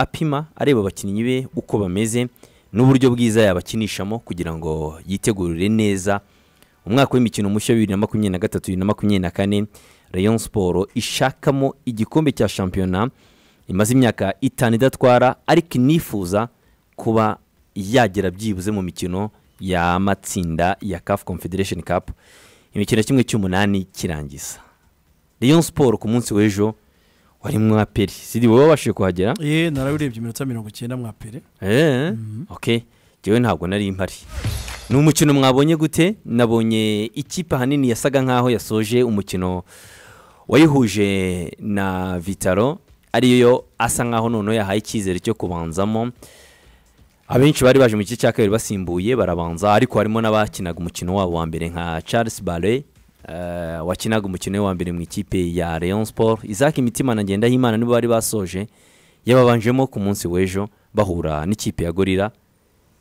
apima areba abakinnyi be uko bameze n'uburyo bwiza yabakinishamo kugira ngo yitegurire neza umwaka w'imikino mushya wa bibiri na makumyabiri na gatatu bibiri na makumyabiri na kane rayon siporo ishakamo igikombe cya shampiyona imaze imyaka itanu idatwara ariko inifuza kuba yagera byibuze mu mikino y'amatsinda ya CAF confederation cup imikino kimwe cy'umunani kirangiza rayon siporo ku munsi w'ejo wari mwaperi sidi wowe wabashije kuhagera ye narabirebye iminota mirongo icyenda mwa pere eee ok njyewe ntabwo nari mpari ni umukino mwabonye gute nabonye ikipe ahanini yasaga nkaho yasoje umukino wayihuje na vitaro ariyo asa nkaho noneho yahaye icyizere cyo kubanzamo abenshi bari baje mu gice cya kabiri basimbuye barabanza ariko harimo n'abakinaga umukino wabo wa mbere nka charles bare wakinaga umukino we wa mbere mu ikipe ya leon sport izaki imitima ngenda y'imana nibo bari basoje yababanjemo ku munsi w'ejo bahura n'ikipe ya gorira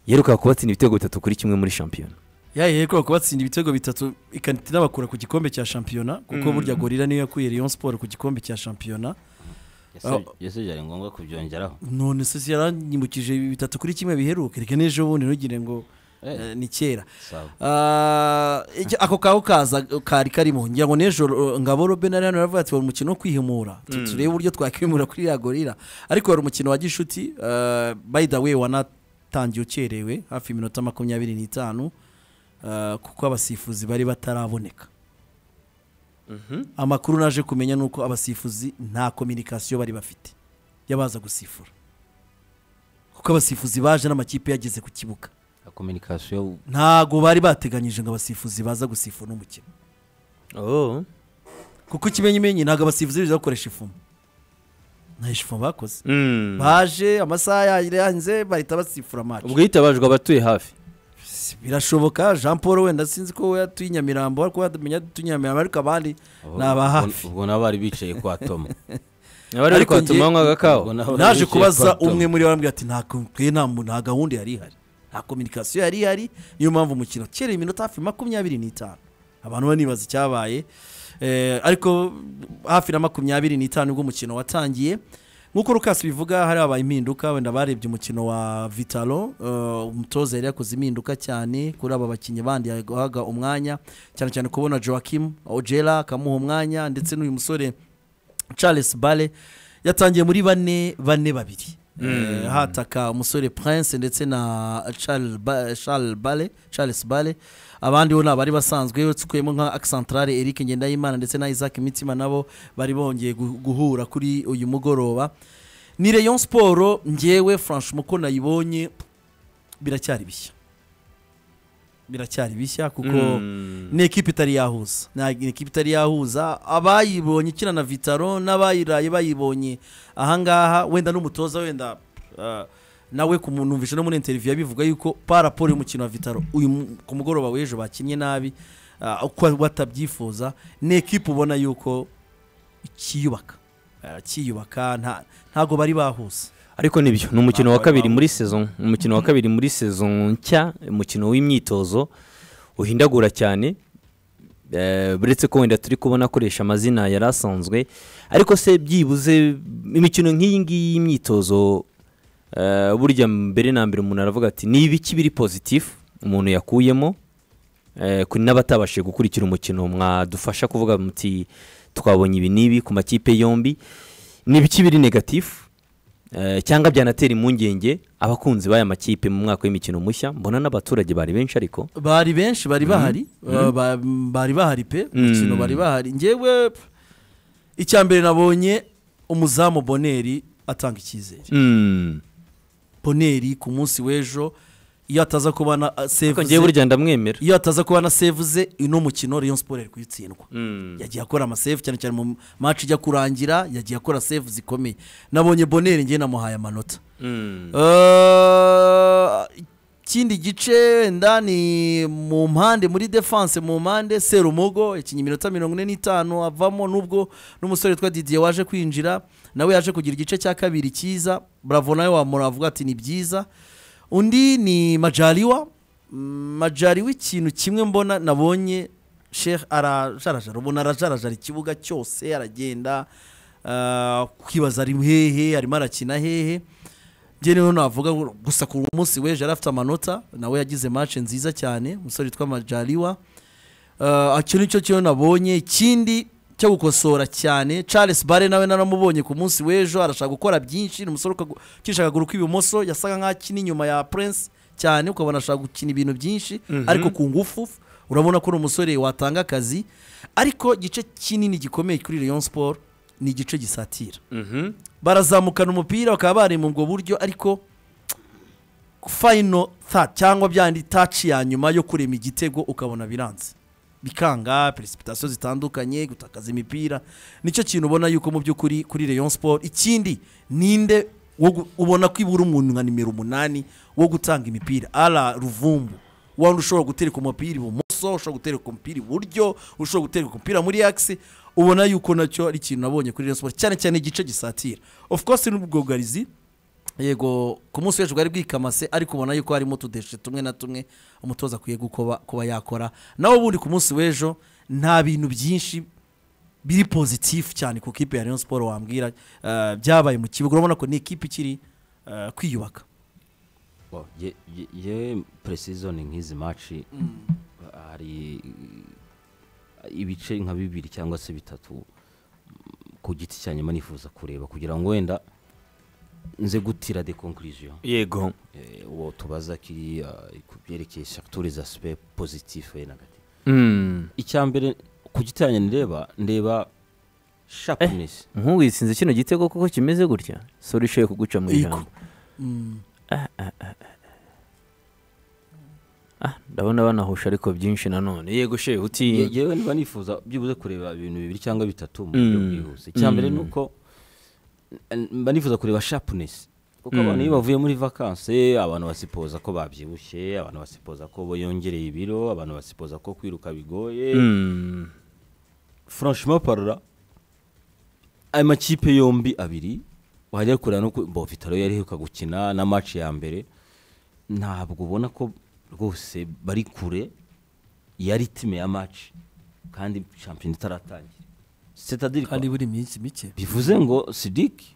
yeruka kubatsinda ibitego bitatu kuri kimwe muri shampiyona yahereye kubera kubatsinda ibitego bitatu ikanita inabakura ku gikombe cya shampiyona kuko burya gorira niyo yakuye leon siporo ku gikombe cya shampiyona ese byari ngombwa kubyongeraho none se yaranyibukije bitatu kuri kimwe biheruka reka n'ejo bundi ntugire ngo Eh. eh, ni kera sawa Ah, ijya- ako kaho kaza kari karimo ngira ngo n'ejo ngabo robe na rero yaravuga ati wari umukino wo kwihimura Tu- turebe uburyo twakwimura kuri iriya gorira ariko wari umukino wa gishuti ah, by the way wanatangiye ukerewe hafi iminota makumyabiri n'itanu ah, kuko abasifuzi bari bataraboneka amakuru naje kumenya ni uko abasifuzi nta kominikasiyo bari bafite y'abaza gusifura kuko abasifuzi baje n'amakipe yageze ku kibuga kominikasiyo ntago bari bateganyije ngo abasifuzi baza gusifura umukino kuko ikimenyimenyi ntabwo abasifuzi biza bakoresha ifumu nta ifumu bakoze Mm. baje amasaha yaranze bahita basifura amacu ubwo hitabajwe abatuye hafi birashoboka jean paul wenda sinzi ko we yatuye i nyamirambo ariko wamenya atuye i nyamirambo ariko abandi ni aba hafi ubwo nabo bari bicaye kwa tomo abari bari Ariko njye- kwatuma banywaga Ubwo kawa nabo bari naje bicaye kubaza kwa Tom. umwe muri bo arambwira ati "Nta ko- twe nta mu- nta gahunda yari ihari nta kominikasiyo yari ihari niyo mpamvu umukino kereye iminota hafi makumyabiri n'itanu abantu banibaza icyabaye Eh, ariko hafi na makumyabiri n'itanu ubwo umukino watangiye nk'uko rukasi bivuga hari habaye impinduka wenda barebye umukino wa vitalo eh, umutoza yari yakoze impinduka cyane kuri aba bakinnyi bandi yahaga umwanya cyane cyane kubona joakim ojera akamuha umwanya ndetse n'uyu musore charles bale yatangiye muri bane bane babiri Eh, hataka umusore prince ndetse na charles Ba- Charles bale charles bale abandi bo ni abari basanzwe twemo nka accentrale eric ngendahimana ndetse na isaac mitima nabo bari bongeye gu- guhura kuri uyu mugoroba ni rayon siporo ngewe franchement uko nayibonye biracyari bishya biracyari bishya kuko Mm. ni ekipa itari yahuza ni ekipa itari yahuza abayibonye ikina na vitaro n'abayiraye bayibonye ahangaha wenda n'umutoza wenda ah, nawe ku muntu numvise no muri interiviyu yabivuga yuko paraporo y'umukino wa vitaro uyu mu- ku mugoroba w'ejo bakinnye nabi ah, uko batabyifuza ni ekipa ubona yuko ikiyubaka Ah, ikiyubaka nta- ntago bari bahuza ariko nibyo ni umukino wa Ntabwo bari kabiri muri sezon umukino wa kabiri muri sezon nshya umukino w'imyitozo uhindagura cyane Eh, uretse ko wenda turi kubona akoresha amazina yari asanzwe ariko se byibuze imikino nk'iyi ngiyi y'imyitozo eh, burya mbere na mbere umuntu aravuga ati ni ibiki biri pozitifu umuntu yakuyemo Eh, ku- n'abatabashije gukurikira umukino mwadufasha kuvuga muti twabonye ibi n'ibi ku makipe yombi ni ibiki biri negatifu Eh, cyangwa byanatera impungenge abakunzi b'aya makipe mu mwaka w'imikino mushya mbona n'abaturage bari benshi ariko bari benshi bari bahari uh, ba- bari bahari pe umukino Mm. bari bahari njyewe p- icya mbere nabonye umuzamu boneri atanga icyizere Mm. boneri ku munsi w'ejo iyo ataza kuba na ah, ariko ngewe sevuze burya ndamwemera iyo ataza kuba na sevuze uno mukino Rayon Sport yari kuyitsindwa Mm. yagiye akora amasefu cyane cyane mu match ijya kurangira yagiye akora sefu zikomeye nabonye boneri njye namuhaye amanota Mm. Eh, ikindi gice wenda ni mu mpande muri defanse mu mpande serumogo yakinnye iminota mirongo ine n'itanu avamo nubwo n'umusore witwa didiye waje kwinjira nawe yaje kugira igice cya kabiri cyiza bravo nawe wamura avuga ati ni byiza undi ni majariwa Mm, majariwa ikintu kimwe mbona nabonye sheikh arajarajara ubona arajarajara ikibuga cyose aragenda eh, kwibaza ari hehe arimo arakina hehe njye niho navuga ngo gusa ku munsi w'ejo yari afite amanota nawe yagize match nziza cyane umusore witwa majaliwa Uh, icyo ni cyo cyo nabonye ikindi cyo gukosora cyane charles bare nawe naramubonye ku munsi w'ejo arashaka gukora byinshi ni umusore ukagu- ucisha akaguru k'ibumoso yasaga nk'aho akina inyuma ya prince cyane ukabona ashaka gukina ibintu byinshi ariko ku ngufu urabona ko ari umusore watanga akazi ariko igice kinini gikomeye kuri rayon sport ni igice gisatira Mhm. barazamukana umupira bakaba bari mu bwo buryo ariko final third cyangwa byandi touch ya nyuma yo kurema igitego ukabona biranze bikanga precipitation zitandukanye gutakaza imipira nicyo kintu ubona yuko mu by'ukuri kuri Rayon Sport ikindi ninde wo gu- ubona ko ibura umuntu nka nimero umunani wo gutanga imipira ala ruvumbu waba ushobora gutereka umupira ibumoso ushobora gutereka umupira iburyo ushobora gutereka umupira muri axe ubona yuko nacyo ari ikintu nabonye kuri Rayon Sport cyane cyane igice gisatira of course n'ubwugarizi yego ku munsi w'ejo bwari bwikamase ariko ubona yuko harimo utudeshe tumwe na tumwe umutoza akwiye gukoba kuba yakora nawe ubundi ku munsi w'ejo nta bintu byinshi biri pozitifu cyane ku kipe ya Rayon Sport wambwira eh, byabaye mu kibuga urabona ko ni ikipe ikiri eh, kwiyubaka Bo, ye- ye- ye precision nk'izi maci hari ibice nka bibiri cyangwa se bitatu mm, ku giti cya nyuma nifuza kureba kugira ngo wenda nze gutira de conclusion yego Eh, uwo tubaza kiri eh, ku byerekeye surtout les aspects positifs et négatifs Mm. icya mbere ku giti cyanjye ndeba ndeba sharpness nk'uwisinze kino gitego kuko kimeze gutya sori ishoye kuguca mu Yego. ijambo Ah, ndabona banahusha ariko byinshi nanone yego shehe Ye- uti yewe niba nifuza byibuze kureba ibintu bibiri cyangwa bitatu mu buryo bwihuse icya mbere ni uko n- mba nifuza kureba sharpness kuko abantu iyo bavuye muri vakanse abantu basipoza ko babyibushye abantu basipoza ko yongereye ibiro abantu basipoza ko kwiruka bigoye Mm. franchement parla ayo makipe yombi abiri wajya kureba no ku- bo vitalo yari iheruka gukina na match ya mbere ntabwo ubona ko rwose bari kure ya ritime ya match kandi champion itaratangira c'est-à-dire quoi? kandi buri minsi mike bivuze ngo sidiki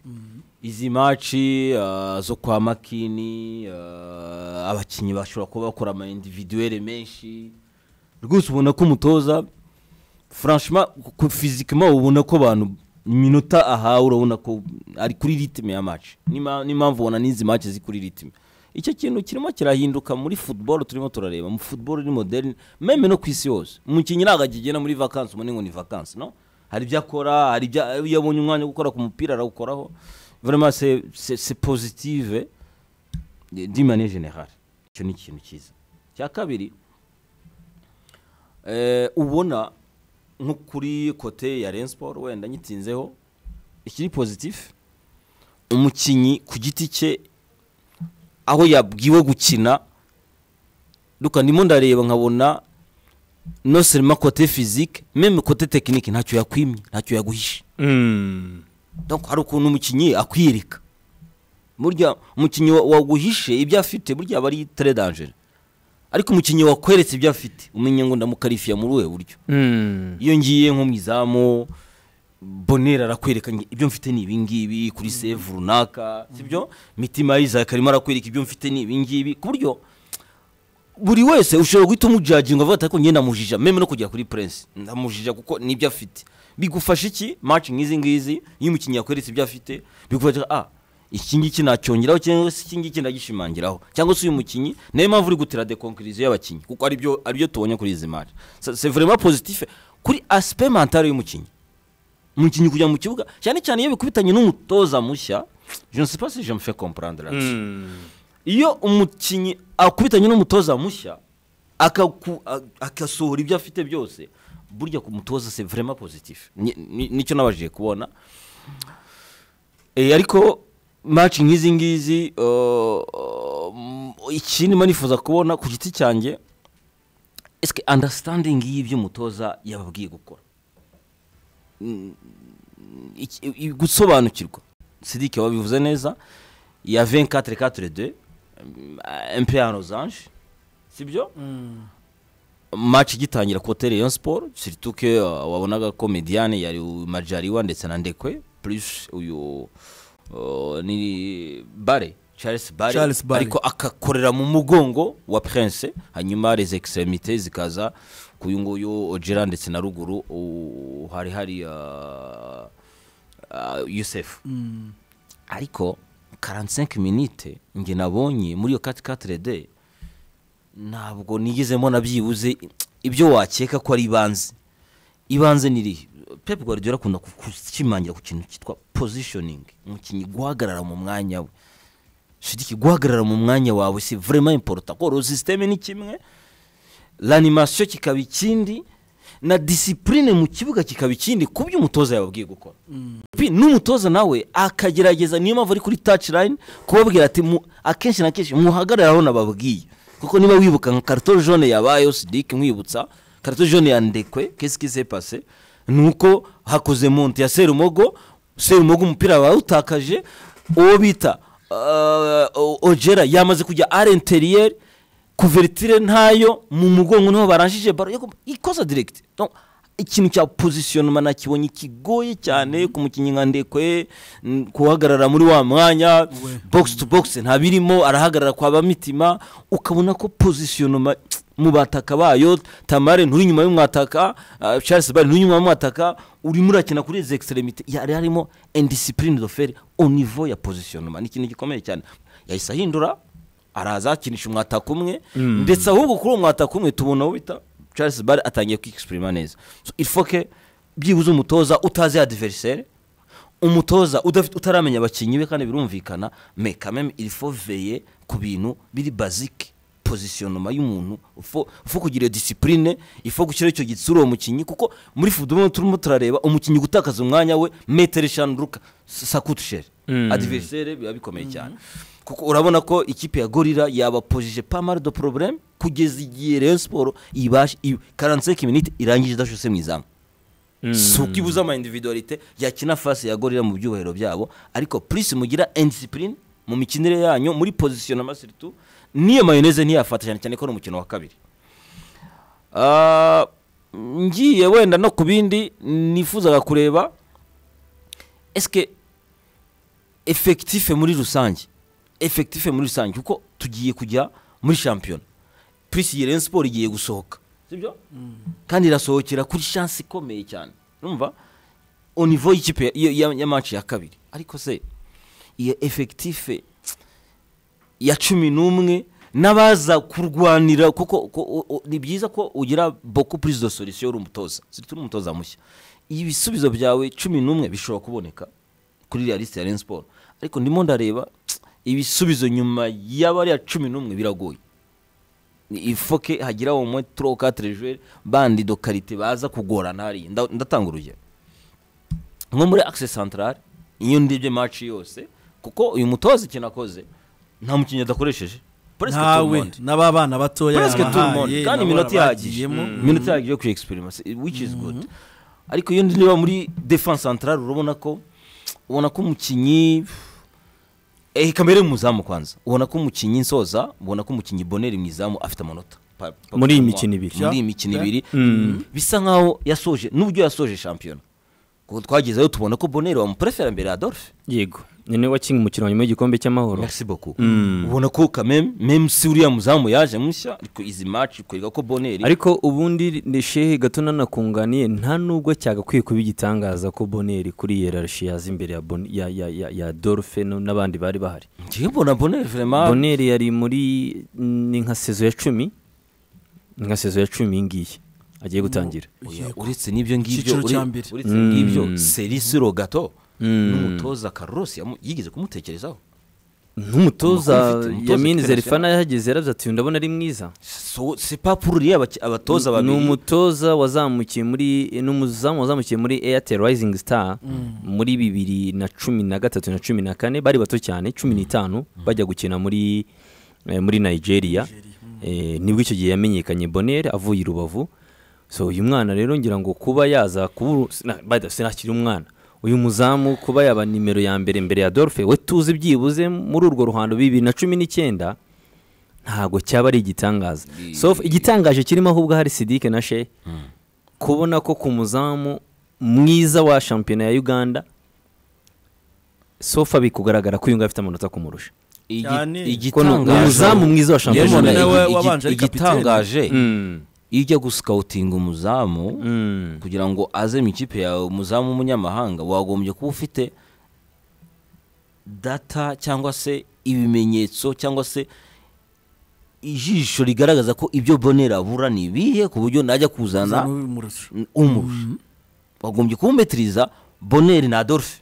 izi maci ah, zo kwa makini ah, abakinnyi bashobora kuba bakora ama individuelle menshi rwose ubona ko umutoza franchement ku fizikima ubona ko abantu iminota ahawe urabona ko ari kuri ritime ya maci n'impamvu ubona n'izi maci ziri kuri ritime icyo kintu kirimo kirahinduka muri football turimo turareba mu football ni moderne meme no ku isi yose umukinnyi ntabwo akigena muri vakansi ubona ngo ni vakansi no hari ibyo akora hari ibyo iyo abonye umwanya wo gukora ku mupira arawukoraho vraiment c'est- c'est c'est positive d'une manière générale icyo ni ikintu cyiza cya kabiri eh, ubona nko kuri kote ya Rayon Sport wenda nyitinzeho ikiri positif umukinnyi ku giti cye aho yabwiwe gukina duka ndimo ndareba nkabona no selema kote fizike meme kote tekinike ntacyo yakwimye ntacyo yaguhishe Mm. donc hari ukuntu umukinnyi akwirika burya umukinnyi wa- waguhishe ibyo afite burya aba ari tere dangere ariko umukinnyi wakweretse ibyo afite umenya ngo ndamukarifiya muri uwe buryo Mm. iyo ngiye nko mu izamu bonera arakwereka nge- ibyo mfite ni ibingibi kuri save runaka sibyo mitima y'isaac arimo arakwereka ibyo mfite ni ibingibi ku buryo buri wese ushobora guhita umujaginga avuga ati ariko njye ndamujija meme no kugera kuri prince ndamujija kuko nibyo afite bigufasha iki match nk'izi ngizi iyo umukinnyi yakweretse ibyo afite bigufasha ah iki ngiki nacyongeraho cyangwa se iki ngiki ndagishimangiraho cyangwa se uyu mukinnyi niyo mpamvu uri gutera dekonkiriziyo y'abakinnyi kuko aribyo aribyo tubonye kuri izi match Ça, c'est vraiment positif kuri aspect mentale y'umukinnyi umukinnyi kujya mu kibuga cyane cyane iyo bikubitanye n'umutoza mushya je ne sais pas si je me fais comprendre là Mm. iyo umukinnyi akubitanye n'umutoza mushya akaku- a- agasohora ibyo afite byose burya ku mutoza se vraiment positif Ni- ni- nicyo nabashije kubona Eh, ariko match nk'izi ngizi uh, um, ikindi mba nifuza kubona ku giti cyanjye eske understanding y'ibyo umutoza yababwiye gukora Mm, iki- i- gusobanukirwa sidike wabivuze neza ya 24-4-2 mm, un peu en losange sibyo match gitangira kote Rayon Sport surtout que uh, wabonaga ko Mediane yari u- Majaliwa ndetse na Ndekwe plus uyu uh, ni Bare charles bari Charles Barry. ariko agakorera mu mugongo wa prince hanyuma les extremité zikaza ku uyu nguyu ojera ndetse na ruguru u- hari hari ah, ah, yusef ariko 45 minute nge nabonye muri iyo 4 de ntabwo nigezemo na byibuze ibyo wakeka ko ari ibanze ibanze ni irihe pepe guardiola akunda ku- gushimangira ku kintu cyitwa positioning umukinnyi guhagarara mu mwanya we shiriki guhagarara mu mwanya wawe si vraiment important ko systeme ni kimwe l'animation kikaba ikindi na discipline mu kibuga kikaba ikindi ku byo umutoza yababwiye gukora Pi- n'umutoza nawe akagerageza niyo mpamvu ari kuri touchline kubabwira ati mu- akenshi na kenshi muhagarare aho nababwiye kuko niba wibuka nka karito jone yabayeho sidiki nkwibutsa karito jone ya ndekwe kesi kise pase ni uko hakoze monte ya serumogo serumogo umupira wawutakaje uwo bita ah, o- ojera yamaze kujya ari interiyeri kuveritire ntayo mu mugongo niho baranjije baro yego ikosa direct Donc, ikintu cya positionnement nakibonye kigoye cyane ku mukinnyi nka ndekwe n- guhagarara muri wa mwanya box to box ntabirimo arahagarara kwa bamitima ukabona ko positionnement mu bataka bayo tamare nturi inyuma y'umwataka ah, charles bari nturi inyuma y'umwataka urimo urakina kuri izi extremité yari harimo indiscipline de fer au niveau ya positionnement ni ikintu gikomeye cyane yahise ahindura araza akinisha umwataka umwe ndetse ahubwo kuri uwo mwataka umwe tubona aho bita charles bari atangiye kwikisipurima neza So, il faut que byibuze umutoza utazi adiveriseri umutoza udafite utaramenya abakinnyi be kandi birumvikana me kameme il faut veye ku bintu biri bazike positionnement y'umuntu ufo kugira iyo disipurine ifo gushyiraho icyo gitsura uwo mukinnyi kuko muri fudubo turimo turareba umukinnyi gutakaza umwanya we metero eshanu ruka sakutusheri Mm. adiveriseri biba bikomeye cyane kuko urabona ko ikipe ya gorira yabapojije pamari do porobuleme kugeza igihe reyo siporo ibashe karanseke miniti irangije idashuse mu izamu si uko ibuze ama individualite yakina fasi ya gorira mu byubahiro byabo ariko purisi mugira indisipurine mu mikinire yanyu muri pozisiyo masiritu n'iyo mayoneze ntiyafata cyane cyane ko ari umukino wa kabiri Ah, ngiye wenda no ku bindi nifuzaga kureba esike efekitife muri rusange efekitife muri rusange kuko tugiye kujya muri shampiyona purisi yirene siporo igiye gusohoka sibyo kandi irasohokera kuri shansi ikomeye cyane numva onivo y'ikipe ya- ya- ya- ya manci ya kabiri ariko se iyo efekitife ya cumi n'umwe n'abaza kurwanira kuko ko- o- o- ni byiza ko ugira boko purize do solisiyo uri umutoza turi umutoza mushya iyo ibisubizo byawe cumi n'umwe bishobora kuboneka kuri iriya lisite ya reni siporo ariko ndimo ndareba ibisubizo nyuma y'abariya cumi n'umwe biragoye ifoke hagira au moins 3 4 joueurs bandi do qualité baza kugorana hariya Nda- ndatanga urugero nko muri axe central iyo ndibye match yose kuko uyu mutoza ikintu akoze nta mukinnyi adakoresheje Presque tout le ntawe monde. n'aba bana batoya Presque tout le monde. yabahaye, kandi nabo iminota ihagije barabagiyemo. iminota ihagije yo kuri experience which is good ariko iyo ndeba muri defense central urabona ko ubona ko umukinnyi eh kamere mu zamu kwanza ubona ko umukinnyi nsoza ubona ko umukinnyi boneri mu izamu afite amanota Pa- pa- Muri iyi pa- mikino ibiri. muri iyi mikino Yeah. ibiri bisa nkaho yasoje n'uburyo yasoje shampiyona kuko twagezeyo tubona ko boneri wamuprefera mbere ya adolphe yego nyine wakinga umukino wa nyuma w'igikombe cy'amahoro merci beaucoup ubona ko kameme meme si uriya muzamu yaje mushya ariko izi match kwereka ko boneri ariko ubundi ni shehe gato nanakunganiye nta nubwo cyagakwiye kuba igitangaza ko boneri kuri yerarshi yaza imbere ya Bon- ya- ya- ya- ya dolphe no- n'abandi bari bahari njyewe mbona boneri vraiment boneri yari muri ni nka sezo ya cumi ni nka sezo ya cumi iyi ngiyi agiye gutangira Oya, uretse n'ibyo ngibyo Icyiciro ure- cya mbere. uretse n'ibyo serisi rogato n'umutoza Carlos yamu- yigeze kumutekerezaho nk'umutoza Amakuru ufite, umutoza yamini international. zerifana yahageze yarabyo ati ndabona ari mwiza So- si papururiye abatoza ni babiri umutoza wazamukiye muri ni umuzamu wazamukiye muri airtel rising star muri bibiri na cumi na gatatu na cumi na kane bari bato cyane cumi n'itanu bajya gukina muri eh, muri nigeria Eh, nibwo icyo gihe yamenyekanye bonere avuye i rubavu so uyu mwana rero ngira ngo kuba yaza kuba sinakiri umwana uyu muzamu kuba yaba nimero ya mbere mbere ya dolphe we tuzi byibuze muri urwo ruhando bibiri na cumi n'icyenda ntabwo cyaba ari igitangaza so igitangaje kirimo ahubwo hari sidike na she kubona ko ku muzamu mwiza wa shampiyona ya uganda sofa bikugaragara ko uyu nguyu afite amanota kumurusha igi- cyane. ni umuzamu mwiza wa shampiyona Diamond y'isi. nawe igi- igi- wabanje ari igitangaje Mm, iyo ujya gusikawutinga umuzamu mm. kugira ngo aze mu ikipe yawe umuzamu w'umunyamahanga wagombye kuba ufite data cyangwa se ibimenyetso cyangwa se ijisho rigaragaza ko ibyo bonera abura ni ibihe ku buryo najya kuzana n'ubimurusha umurusha wagombye kuwumetiriza boneri na adolphe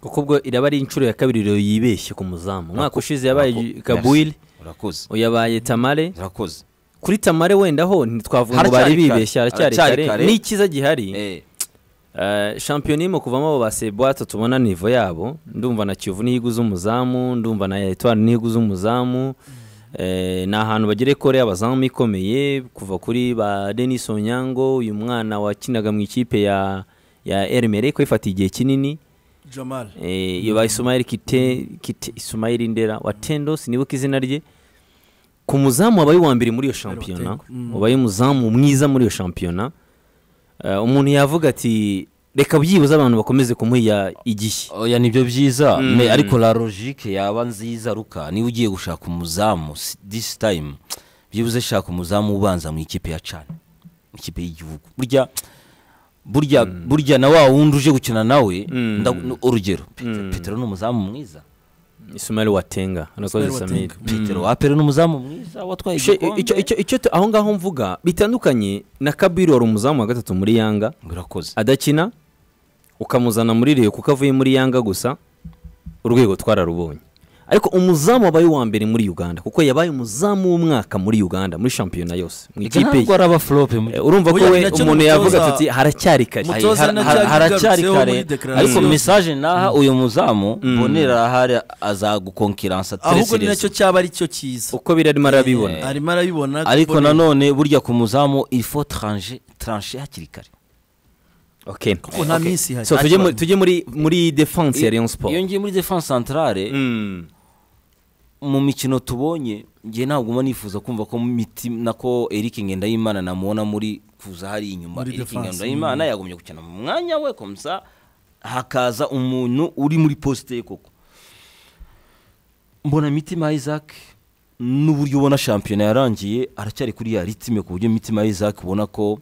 kuko ubwo iraba ari inshuro ya kabiri rero yibeshye ku muzamu umwaka ushize yabaye Urako- kabuile urakoze yabaye tamare urakoze kuri tamare wenda ho ntitwavuga ngo bari Haracyari kare. bibeshye haracyari kare Haracyari kare. n'ikiza gihari Eh, Eh, shampiyona irimo kuvamo abo basebwate tubona nivo yabo ndumva na kiyovu niyo iguze umuzamu ndumva na etwari niyo iguze umuzamu Eh, ni ahantu bagira ekore y'abazamu ikomeye kuva kuri ba denis onyango uyu mwana wakinaga mu ikipe ya ya ermere ko ifata igihe kinini jamal Eh, iyo ba Ismail Kite Kite Ismail Ndera wa Tendos nibuka izina rye ku muzamu wabaye uwa mbere muri iyo shampiyona Mm. wabaye umuzamu mwiza muri iyo shampiyona Eh, umuntu yavuga ati reka byibuze abantu bakomeze kumuha igishyi oya nibyo byiza Mm. me- ariko la logique yaba nziza ruka niba ugiye gushaka umuzamu si- this time byibuze shaka umuzamu ubanza mu ikipe ya cana mu ikipe y'igihugu burya burya burya na wa wundi uje gukina nawe Mm. nda- n- urugero Pete- petero ni umuzamu mwiza Ismail Watenga anakoze Ismail Samir Watenga. petero wa pere ni umuzamu mwiza watwaye She- icyo igikombe icyo icyo tu- aho ngaho mvuga bitandukanye na Kabiri wari umuzamu wa gatatu muri Yanga urakoze adakina ukamuzana muri Rayon kuko avuye muri Yanga gusa urwego twararubonye ariko umuzamu wabaye uwa mbere muri Uganda kuko yabaye umuzamu w'umwaka muri Uganda muri shampiyona yose mu Ega ikipe ye ntabwo ari abaflope mu- Eh, urumva ko Oya, we nacyo umuntu n'umutoza- yavuga ati haracyari kare Umutoza Ayi, har- nacyo har- haracyari yabigarutseho muri kare declaration. ariko mesaje naha uyu muzamu bonera arahari azagukonkiransa ahubwo ni nacyo cyaba ari cyo cyiza uko biri arimo arabibona arimo arabibona ariko kubona- nanone burya ku muzamu ifo tranche tranche hakiri kare okay kuko nta minsi ihari so tujye muri- tujye muri muri defense ya Rayon Sport iyo ngiye muri defense centrale Mm. mu mikino tubonye ngiye ntabwo mba nifuza kumva ko mu mitima nako Eric Ngendahimana namubona muri kuza hari inyuma Muri Eric defense, Ngendahimana yagombye gukina mu mwanya we komsa hakaza umuntu uri muri poste ye koko mbona mitima Isaac n'uburyo ubona shampiyona yarangiye aracyari kuri ya ritime ku buryo mitima Isaac ubona ko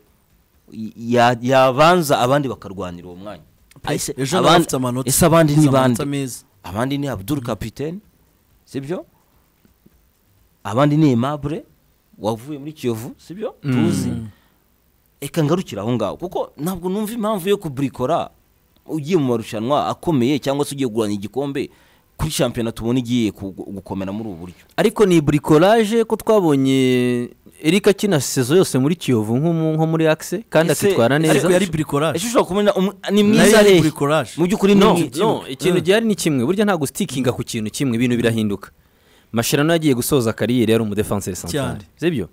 ya- yabanza abandi bakarwanira uwo mwanya Ahise ejo abandi- nawe afite amanota ese abandi ni bande amanota meza abandi ni abdul kapitene sibyo abandi ni aimable wavuye muri kiyovu sibyo tuzi reka ngarukire aho ngaho kuko ntabwo numva impamvu yo kuburikora ugiye mu marushanwa akomeye cyangwa se ugiye kugurana igikombe kuri shampiyona tubona igiye ku- gukomera muri ubu buryo ariko ni bricolage ko twabonye Eric akina sezo yose muri Kiyovu nko mu- nko muri Axe kandi Ese- akitwara neza ariko yari bricolage ese ushobora kubona umu- ni Nayo mwiza yari hehe bricolage. mu by'ukuri ni no, mwiza no ikintu gihari ni kimwe burya nta gusitikinga ku kintu kimwe ibintu birahinduka masherano yagiye gusoza kariyeri yari umudefanseri Cyane. santare sibyo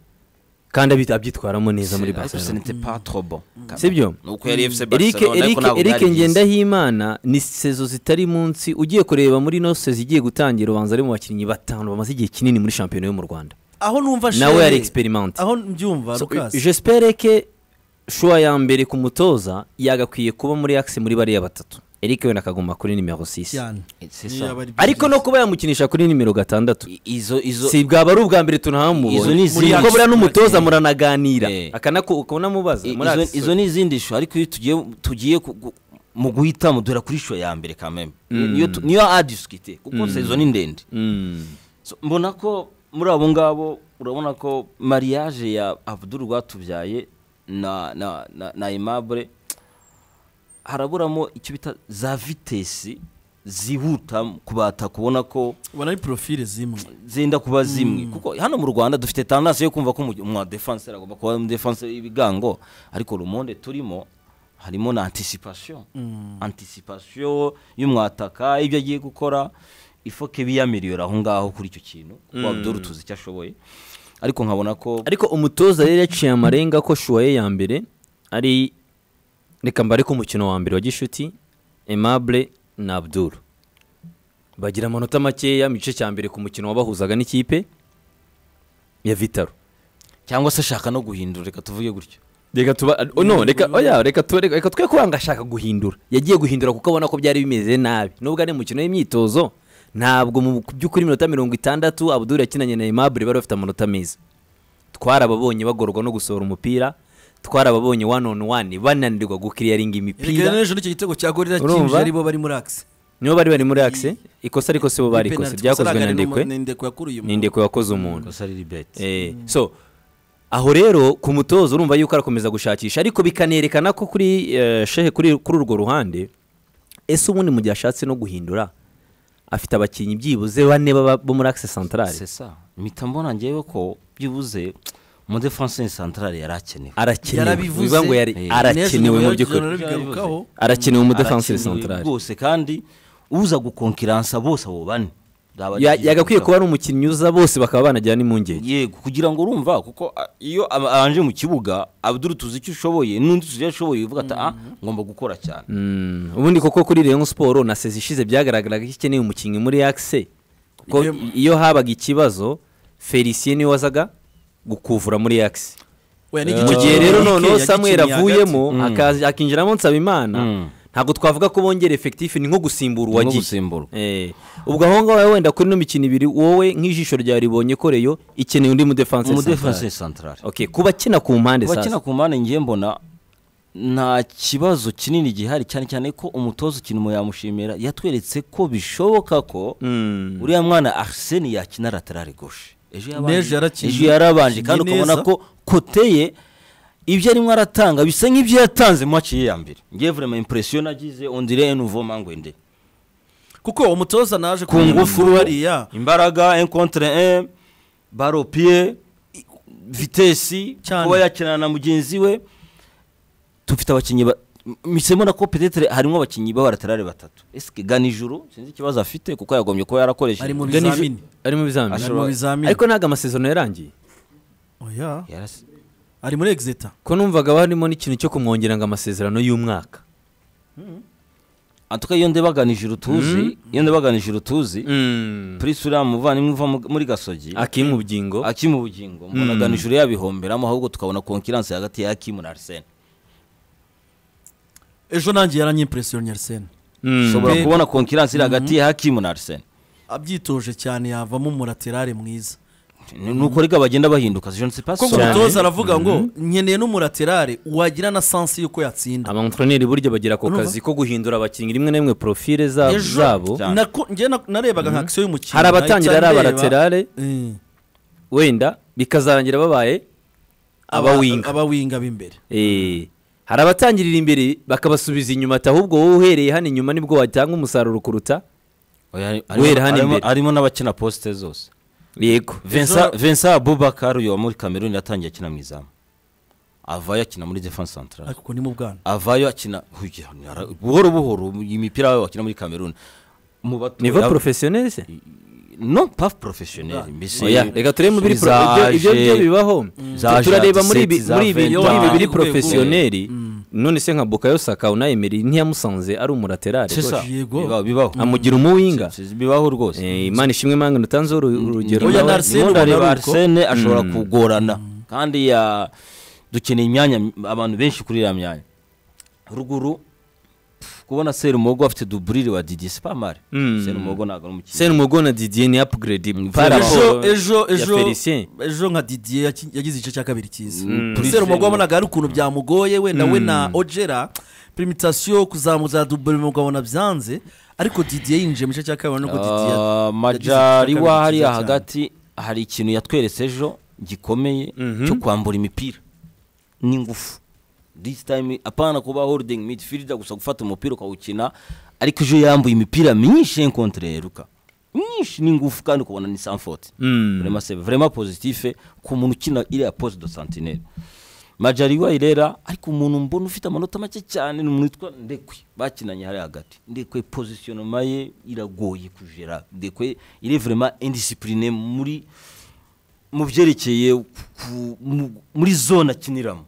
kandi abit- abyitwaramo neza muri Ariko ce barcelona n'était pas trop bon. sibyo ni uko yari efuse Eric- Barcelona Eric- ariko ntabwo Eric byari byiza. ngendahimana ni sezo zitari munsi ugiye kureba muri ino sezo igiye gutangira ubanza ari mu bakinnyi batanu bamaze igihe kinini muri shampiyona yo mu rwanda aho numva nawe shere- yari experiment aho mbyumva So, Lucas. j'espère que shuwa ya mbere ku mutoza yagakwiye kuba muri axe muri bariya batatu Eric wenda akaguma kuri nimero 6 cyane C'est Niyo ça. yaba ari ariko no byiza. kuba yamukinisha kuri nimero gatandatu I- izo izo si bwaba ari ubwa mbere Izo tunahamubonye ni muri izindi. kuko buriya n'umutoza Eh. muranaganira Eh. akanaku ukabonamubaza I- muri izo- axe izo ni izindi shu ariko iyo tugiye tugiye ku- gu- mu guhitamo duhera kuri shu ya mbere kameme niyo tu- niyo adisikite kuko sezo ni ndende Mm. So, mbona ko muri abo ngabo urabona ko mariage ya abdul rwatubyaye na na na, na aimable haraburamo icyo bita za vitesi zihuta kubata kubona ko ubona ari profile zimwe zenda kuba zimwe kuko hano mu rwanda dufite tandansi yo kumva ko umu- umu defenseur agomba kuba umu defenseur y'ibigango ariko le monde turimo harimo na anticipation anticipation y'umwataka ibyo agiye gukora ifoke biyamiriyora aho ngaho kuri icyo kintu kuko abdul tuzi icyo ashoboye ariko nkabona ko ariko umutoza rero yaciye amarenga ko shuwa ye ya mbere ari reka mbare ko umukino wa mbere wa gishuti aimable na abdul bagira amanota makeya mu gice cya mbere ku mukino wabahuzaga n'ikipe ya vitaro cyangwa se ashaka no guhindura reka tuvuge gutyo reka tuba oh, no reka oya reka tu- reka- reka twe kubanga ashaka guhindura yagiye guhindura kuko abona ko byari bimeze nabi nubwo ari umukino w'imyitozo ntabwo mu by'ukuri iminota mirongo itandatu abuduri yakinanye na aimable bari bafite amanota meza twarababonye bagorwa no gusohora umupira twarababonye one on one bananirwa gukiriyaringa erega imipira n'ejo nicyo gitego cya gorira Urumva? cyinjije ari bo bari muri akisi nibo bari bari muri akise ikosa ariko sibo barikoze ryakozwe na ndekwe ni ndekwe yakuruye ni ndekwe wakoze umuntu gusa ari ribeti Eh, so aho rero ku mutozo urumva yuko arakomeza gushakisha ariko bikanerekana ko kuri eh, shehe kuri kuri urwo ruhande ese ubundi mu gihe ashatse no guhindura afite abakinnyi byibuze bane baba bo muri akise santarari sesa mpita mbona ngewe ko byibuze mu defense centrale yari akenewe arakenewe Yarabivuze. bivuga ngo yari Eh. arakenewe mu by'ukuri bigarukaho arakenewe mu defense Arakenewe santarari rwose kandi uza gukonkiransa bose abo bane Yaba yagiye yagakwiye gushaka- kuba ari umukinnyi uza bose bakaba banajyana n'impungenge yego kugira ngo urumva kuko a- iyo aba- abanje mu kibuga abdul tuzi icyo ushoboye n'undi tuzi icyo ashoboye uvuga ati ah ngomba gukora cyane Mm, ubundi koko kuri Rayon Sport na sezi ishize byagaragaraga ko ikeneye umukinnyi muri Axe kuko Iyo- iyo habaga ikibazo Felicien niwe wazaga gukuvura muri Axe mu gihe rero noneho Samuel avuyemo akaza- akinjiramo Nsabimana Mm. ntabwo twavuga ko bongera effectif ni nko gusimbura Ni nko uwagiye gusimburwa. Eh, ubwo aho ngaho wenda kuri ino mikino ibiri wowe nk'ijisho ryawe ribonye ko Rayon ikeneye undi mu defense mu central. defense centrale okay kuba akina ku mpande abakina sasa ku mpande ngiye mbona nta kibazo kinini gihari cyane cyane ko umutoza ikintu yamushimira yatweretse ko bishoboka ko Mm. uriya mwana arsene yakina laterale gauche ejo yabanje- N'ejo yarakinnye. ejo yarabanje kandi Yakinnye ukabona neza. ko koteye ibyo arimo aratanga bisa nk'ibyo yatanze mu maci ye ya mbere ngiye vraiment impression nagize on dirait un nouveau mangwende kuko umutoza naje ku ngufu hariya imbaraga un contre un baro pied vitesi Cyane. kuba yakinana na mugenzi we dufite abakinnyi ba- M- misemo na ko petetre harimo abakinnyi b'abaraterare batatu eske ganijuru sinzi ikibazo afite kuko yagombye kuba yarakoresheje Ari mu Gani- bizamini. ari mu Ari bizamini mu Ashobora- bizamini ariko ntabwo amasezerano yarangiye Oya, Yarasi- ari muri exeta ko numvaga barimo n'ikintu cyo kumwongera ngo amasezerano y'umwaka antuka iyo ndebaganije urutuzi iyo ndebaganije urutuzi Mm. prince uriya muvandimwe uva mu- muri gasogi akiri mu byingo aki mu bugingo mbona ganije uriya bihomberamo ahubwo tukabona konkiranse hagati ya akimu na arsene ejo nanjye yaranyimpresiyoni yarisene Mm. ushobora Mbega. kubona konkiranse iri hagati ya hakimu na arsene abyitoje cyane yavamo umuraterare mwiza Ni- nuko rega bagenda bahinduka je ne sais pas kuko son- Cyane. umutoza aravuga ngo nkeneye n'umuraterare wagira na sansi y'uko yatsinda abamuntroneri burya bagira ako Urumva? kazi ko guhindura abakinnyi rimwe na rimwe profile za- zabo Cyane. nako- njye na- narebaga nka akisiyo y'umukino hari abatangira ari nahita ndeba- abaraterare Mm. wenda bikazarangira babaye Aba- abawinga abawinga b'imbere Eh, hari abatangirira imbere bakabasubiza inyuma ati ahubwo wowe uhereye hano inyuma nibwo watanga umusaruro kuruta Oya, hari- Guhera harimo- hano harimo- imbere. harimo n'abakina poste zose yego Vincent- Vincent Abubakar uyu wa muri Cameroon yatangiye akina mu izamu avayo akina muri defense centrale ariko ni mu bwana avayo akina huya, nara- buhoro buhoro imipira yabo bakina muri Cameroon mu bato niva ya- professionnel se non pas professionnel mbese oya reka turebe muri pro ibyo- zaje- ibyo byo bibaho za turareba Jean muri ibi Dusset, za muri ibi Vincent. muri ibi biri Ku rwego. professionnel none se nka Bukayo Saka unayemereye ntiyamusanze ari umuraterare C'est ça. Yego. bibaho bibaho amugira umuwinga Si- si- bibaho rwose Eh, Imana ishimwe mwange nutanzeho uru- urugero Oya, nawe. na Arsene ndabona ubona reba ari uko. arsene ashobora kugorana kandi ya dukeneye imyanya abantu benshi kuri iriya myanya ruguru pff, kubona serumogo afite duburire wa didi sipamare Mm. serumogo ntabwo ari umukinnyi Senumugo na Didier ni upgrade par ejo rapport ejo ya ejo Felicien. ejo nka didier yaki- yagize igice cya kabiri cyiza Mm. prisere umugabo wabonaga hari ukuntu byamugoye wenda we na ogera primitasiyo kuzamuza dubure umugabo na byanze ariko didier yinjiye mu gice cya kabiri nubwo didier Ah, majari wa hariya hagati hari ikintu yatweretse ejo gikomeye cyo kwambura imipira n'ingufu this time apana kuba holding midfielder gusa gufata umupira ukawukina ariko ejo yambuye imipira myinshi encontre ruka myinshi n'ingufu kandi ukabona ni sanfort Mm. vraiment c'est vraiment positif ku muntu ukina iriya poste de sentinelle majari wa irera ariko umuntu mbona ufite amanota make cyane ni umuntu witwa ndekwe bakinanye hariya hagati ndekwe positionnement ye iragoye kujera ndekwe il est vraiment indiscipliné muri mu byerekeye ku- mu- muri zone akiniramo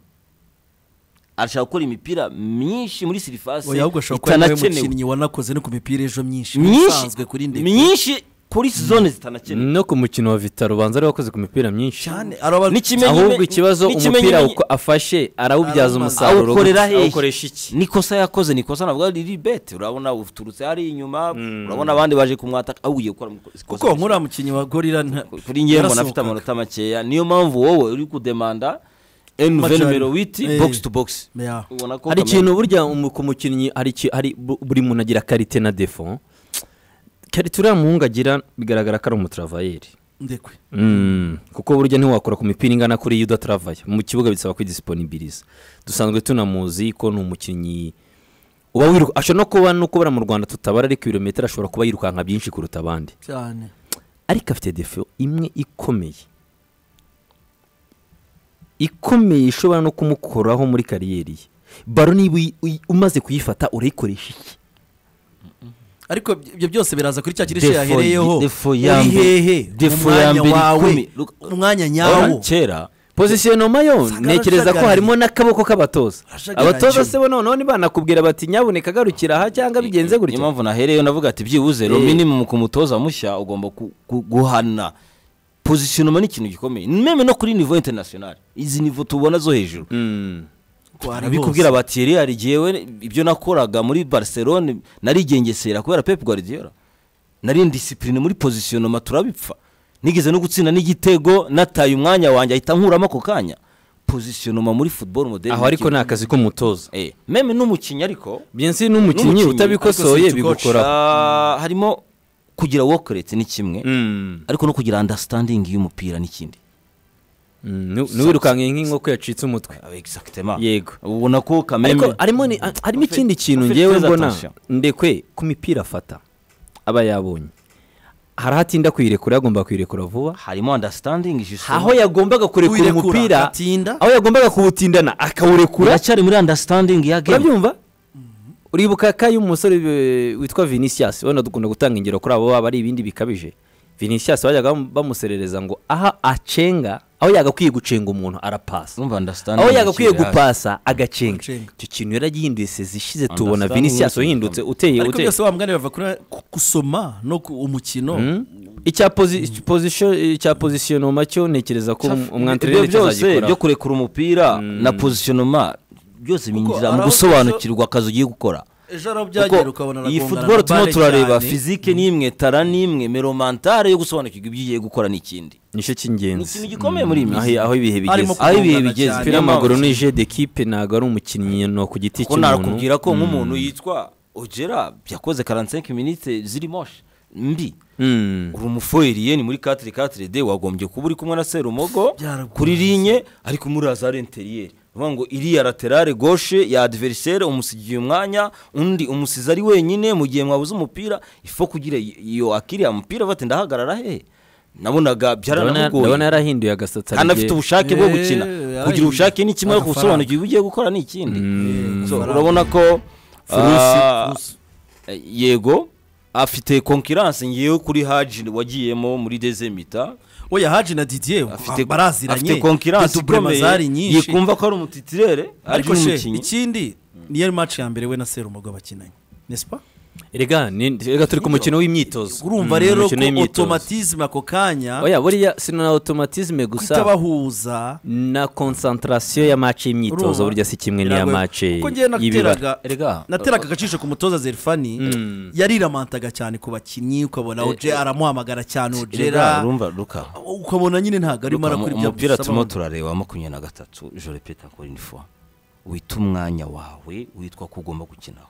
arashaka gukora imipira myinshi muri sirifasi oya ahubwo ashobora kuba ari we itanakenewe mukinnyi wanakoze no ku mipira ejo myinshi myinshi isanzwe kuri ndetse myinshi kuri zone zitanakina no ku mukino wa vita rubanza ari wakoze ku mipira myinshi cyane araba n'ikimenyi- ahubwo ikibazo n'ikimenyi- umupira uko afashe arawubyaza Arawumaza. umusaruro Awukorera gusa. hehe? awukoresha iki nikosa yakoze nikosa ntabwo ari ribete urabona uturutse hari inyuma urabona abandi baje kumwataka awugiye gukora mu- ikosa kuko nkuriya mukinnyi wa gorira nta- kuri njye mbona afite yarasohokaga. amanota makeya niyo mpamvu wowe uri kudemanda envenomero witi Eh. box to box Yeah. ubona ko hari Kamena- ikintu burya umu- ku mukinnyi hari iki- hari bu- buri muntu agira karite na defo karite uriya muhungu agira bigaragara ko ari umuturavayeri ndekwe Mm, kuko burya ntiwakora ku mipira ingana kuriya udataravaye mu kibuga bisaba kwidisiponibiliza dusanzwe tunamuzi ko ni umukinnyi uba wiruka ashobora no kuba no kubara mu rwanda tutabara ariko ibirometero ashobora kuba yirukanka byinshi kuruta abandi cyane ariko afite defo imwe ikomeye ikomeye ishobora no kumukoraho muri kariyeri ye baro niba uyi- uyi- umaze kuyifata urayikoresha iki ariko ibyo byose biraza kuri cya kirishe Defo- yahereyeho defo Uri ya mbere- hehe defo ya umwanya mbere wawe ikumi. Look- umwanya urabona nyawo kera pozisiyonoma yo Sakara ntekereza ko ashagaraye. harimo n'akaboko k'abatoza Ashagaraye. abatoza se bo noneho nibanakubwira bati nyabuneka garukira aha cyangwa bigenze niyo gutya mpamvu nahereyeho navuga ati byibuze ro minimum ku mutoza mushya ugomba ku- ku- guhana positionnement ni ikintu gikomeye meme no kuri niveau international izi niveau tubona zo hejuru Mm. Twari abikubwira bose. bati yari yarigiyewe ibyo nakoraga muri barcelone narigengesera kubera pep guardiola nari indisipurine muri positionnement turabipfa nigeze no gutsinda n'igitego nataye umwanya wanjye ahita nkuramo ako kanya positionnement muri football model aho ariko ni akazi k'umutoza meme n'umukinnyi ariko byensi n'umukinnyi N'umukinnyi, utabikosoye ariko si utu coach. bigukoraho Ah, harimo kugira work rate ni kimwe Mm. ariko no kugira understanding y'umupira n'ikindi Mm, nu- nuwirukanka nk'inkoko yacitse umutwe exactement Yego. ubona ko ariko kameme harimo ni- harimo Ufite- ikindi kintu ufite ngewe feza mbona attention. ndekwe ku mipira afata aba yabonye hari aho atinda kuyirekura yagomba kuyirekura vuba harimo understanding justement. aho yagombaga kurekura Uwirekura umupira agatinda. aho yagombaga kuwutindana akawurekura uracyari muri understanding ya game urabyumva uribuka ka y'umusore eh, witwa vinicius wenda dukunda gutanga ingero kuri abo baba ari ibindi bikabije vinicius bajyaga bam- bamuserereza ngo aho acenga aho yagakwiye gucenga umuntu arapasa urumva understanding aho yagakwiye ikiri hasi. gupasa agacenga Agacenga. icyo kintu yaragihinduye sezishize tubona Understanding vinicius is uhindutse uteye ariko uteye byose wa mugani bava kuri ku- gusoma no ku umukino Mm. icya posi- position icya posisiyonoma cyo ntekereza ko Chaf- umwantirere ibyo byose byo cyazagikora kurekura umupira na positionnement byose binjira mu araho- gusobanukirwa akazi ugiye gukora ejo arabyagera kuko ukabona iyi aragongana football na turimo Bale turareba cyane. fizike n'imwe tara n'imwe meromantare yo gusobanukirwa ibyo ugiye gukora n'ikindi nicyo ni cy'ingenzi ikintu gikomeye muri iyi Mm. minsi Aho- aho ibihe Harimo bigeze aho ibihe kugongana bigeze cyane. umupira niyo mpamvu- w'amaguru ni jeu d'equipe ntabwo ari umukinnyi no ku giti ko cy'umuntu narakubwira ko nk'umuntu yitwa ogera yakoze 45 minite ziri moshe mbi Mm. uri umufoyeriye ni muri 4 de wagombye kuba uri kumwe na serumogo Byaragukunze. kuri linye ariko muri azare interiyeri uvuga ngo iriya laterale gauche ya adversaire umusigiye umwanya undi umusizi ari wenyine mu gihe mwabuze umupira ifo kugira iyo akiriya mupira bati ndahagarara hehe nabonaga Ndabona- byaranamugoye ndabona yarahinduye agasatsi hari anafite igihe- ubushake bwo Eh, gukina yarahinduye. kugira ubushake ni kimwe ariko Agafaranga. gusobanukirwa ibyo ugiye gukora ni ikindi So, faranga. urabona ko Furusi, ah, furusi. yego afite konkiranse ngewe kuri haji wagiyemo muri dezemita oya haji na didier afite baraziranye afite konkiranse Dudubrema zari ikomeye nyinshi yikumva ko ari umutitirere ariko ariko she umukinnyi ikindi niyo match ya mbere we na serumogo bakinanye nesipa Erega, ni- rega turi ku mukino w'imyitozo urumva Mm, rero ko umukino w'imyitozo. automatisme ako kanya oya buriya si na automatisme gusa kutabahuza na concentration ya match y'imyitozo urumva? burya si kimwe n'iya Biragoye. match kuko ngewe y'ibibara nateraga Erega. nateraga agacisho ku mutoza zerifani yariramataga cyane ku bakinnyi ukabona oje aramuhamagara cyane Erega, ojera urumva ruka ukabona nyine ntabwo arimo Ruka, arakora mu- ibyo umupira turimo amusaba. turareba wa makumyabiri na gatatu je répète encore une fois wita umwanya wawe witwa ko ugomba gukinaho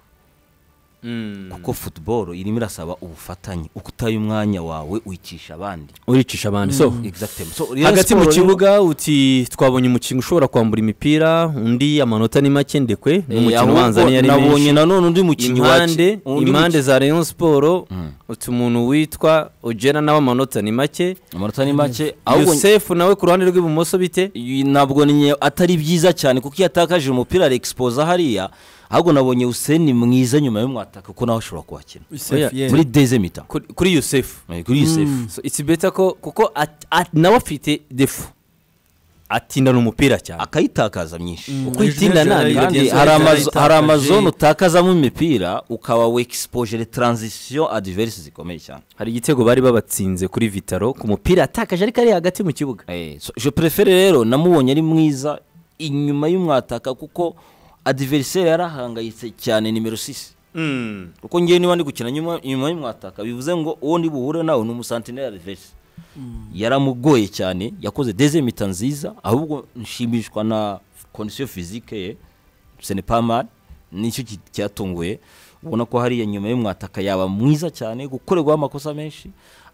Mm. kuko football irimo irasaba ubufatanye uko utaye umwanya wawe uyicisha abandi uricisha abandi so Exactement. So, Real hagati mu Sport rero- kibuga uti twabonye umukinnyi ushobora kwambura imipira undi amanota ni make ndekwe n'umukino ahubwo ubanza niyo ari menshi nabonye nanone undi mukinnyi wa- impande undi impande mukinnyi- za rayon siporo uti umuntu witwa ugera nawe amanota ni make amanota ni make ahubwo yosefu nawe ku ruhande rw'ibumoso bite y- nabwo ni atari byiza cyane kuko iyo atakaje umupira arexposa hariya ahubwo nabonye useni mwiza nyuma y'umwataka kuko nawe ashobora kuhakina Yusef, Oya, yeah. muri deze mita Kuri- kuri yosefu Eh, kuri yusefu so it's better ko kuko at- at- nawe afite defu atindana umupira cyane akayitakaza myinshi uko itindana Ejo niyo heza kandi byinshi yari hari amazo- yayitakaje. hari amazone utakazamo imipira ukaba wexpogere taranzisiyo adiverisi zikomeye cyane hari igitego bari babatsinze kuri vitaro ku mupira atakaje ariko ari hagati mu kibuga Eh, so, je prefere rero namubonye ari mwiza inyuma y'umwataka kuko adiveriseri yarahangayitse cyane nimero 6 kuko ngewe niba ndi gukina nyuma nyuma y'umwataka bivuze ngo uwo ndi buhure nawe ni umusantineri adiverisi yaramugoye cyane yakoze dezemita nziza ahubwo nshimishwa na kondisiyo fizike ye senepamari nicyo ki- cyatunguye ubona ko hariya nyuma y'umwataka yaba mwiza cyane gukorerwaho amakosa menshi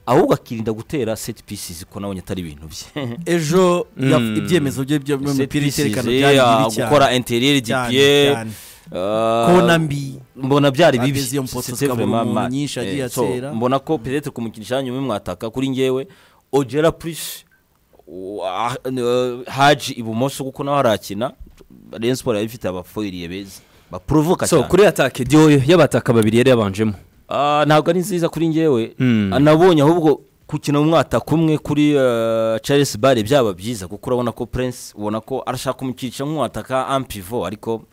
ahubwo akirinda gutera seti pisizi ko nabonye atari ibintu bye ejo yaf- ibyemezo bye byo mu Set mipira pieces, iterekana eh, byari ah, bibi cyane gukora interieri Cyane, dipiye cyane. kona mbi mbona byari bibi Ageze iyo mpoto C'était tukabona vraiment umuntu mal. nyinshi agiye Eh, so, atera. mbona ko peut-être kumukinisha nyuma y'umwataka kuri ngewe ogera plus wa- eh, haji ibumoso kuko nawe arakina rayon sport yari ifite abafoyiriye beza baprovoka so cyane kuri atake diyo y'abataka babiri yari yabanjemo Ah, ntabwo ari nziza kuri ngewe Hmm. nabonye ahubwo gukina umwataka umwe kuri eh, charles bare byaba byiza kuko urabona ko prince ubona ko arashaka kumukica nk'umwataka ampivo ariko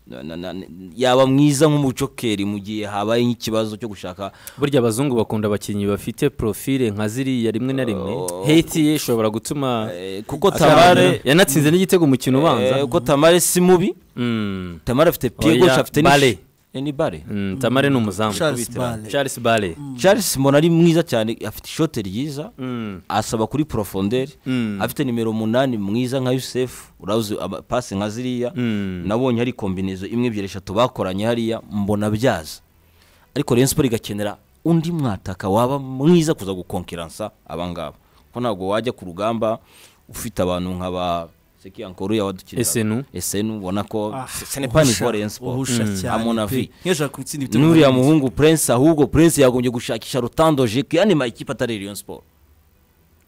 na- na- na- yaba mwiza nk'umucokeri mu gihe habaye nk'ikibazo cyo gushaka burya abazungu bakunda abakinnyi bafite profile nka ziriya rimwe na rimwe heti ye ishobora gutuma Eh, kuko tamare tamare yanatsinze n'igitego mu kintu ubanza eh, kuko tamare si mubi Mm. tamare afite pied Oya, gauche afite ni- Bale. Eh, ni bare Mm, tamare ni umuzamu Charles Bale. Charles Bale. charles mbona ari mwiza cyane afite ishote ryiza Mm. asaba kuri profondere Mm. afite nimero umunani mwiza nka yusefu urazi aba- pasi nka ziriya Mm. nabonye hari kombinezo imwe ebyiri eshatu bakoranye hariya mbona byaza ariko Rayon Sport igakenera undi mwataka waba mwiza kuza gukonkiransa abangaba ko ntabwo wajya ku rugamba ufite abantu nka ba sekiyankuru yawadukira SNU. esenu ubona ko Ah, ce n'est pas uhusha- niveau Rayon Sport uhusha Mm. cyane à mon pe. avis. Nk'iyo ashaka gutsinda ibitego n'uriya bibiri. muhungu prince ahubwo prince yagombye gushakisha rutandoje yani mayikipe atari Rayon Sport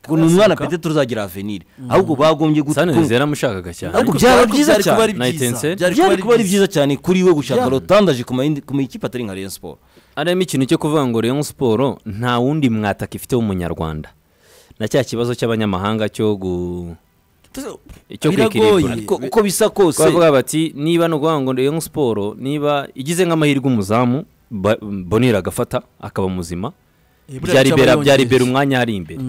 ngo ni umwana Arasohoka. pete tuzagira avenir ahubwo bagombye sanirizi gutunga yaramushakaga cyane ahubwo Ariko byaba byari- byiza byari kuba cyane ari Night byiza. and Set. Byari byari kuba ari byiza. byiza cyane kuri we gushaka Byari. rotandaje ku mayindi- ku mayikipe atari nka Rayon Sport harimo ikintu cyo kuvuga ngo Rayon Sport nta wundi mwataka ifite w'umunyarwanda na cya kibazo cy'abanyamahanga cyo gu icyo Biragoye. kwikirigura ariko uko bisa kose bavuga bati niba ni ukuvuga ngo Rayon Sport niba igize nk'amahirwe umuzamu Ba- Bonera agafata akaba muzima Eh, buriya byari icyo bera abanyongereza. byari bera umwanya ari imbere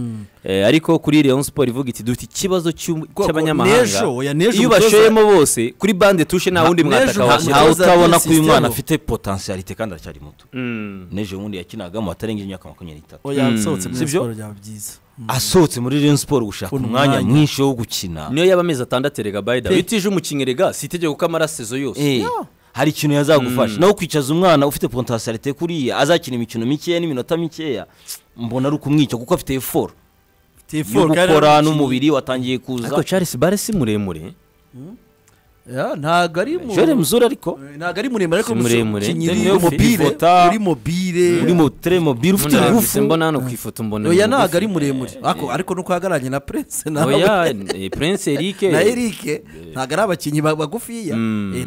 Eh, ariko kuri Rayon Sport ivuga iti dufite ikibazo cy'u- ko cy'abanyamahanga n'ejo, oya, n'ejo iyo umutoza- bashoyemo bose kuri bande tushe nta wundi n'ejo mwataka nta- washyira nta- ntawe Umutoza utabona ko agiye uyu mwana system. afite potensiyalite kandi aracyari muto Mm. n'ejo bundi yakinagamo atarengeje imyaka makumyabiri n'itatu oya nsohotse muri Sibyo? siporo byaba byiza asohotse muri Rayon Sport gushaka Kubona umwanya umwanya. mwinshi wo gukina niyo yaba amezi atandatu erega bayida Pe- bitije umukinnyi erega si itegeko ko amarasezo yose Eh, hari ikintu yazagufasha nawe kwicaza umwana ufite potensiyalite kuriya azakina imikino mikeya n'iminota mikeya mbona ari ukumwica kuko afite eforo yo Tifo, kandi gukora ari n'umubiri watangiye kuza ariko Charles Bare si muremure Ya, ntabwo ari mu- jore mzuri ariko Eh, ntago ari muremure ariko Si muremure. umukinnyi Ni uri mugufi. mobile Vota. uri mobile uri mu teremobile ufite Mbona ingufu mpise mbona hano ku ifoto mbona oya ni ntabwo ari mugufi. muremure Ako- ariko nuko ahagararanye na prince nawe oya eh, Prince Eric na eric ntabwo ari abakinnyi ba- bagufiya Eh,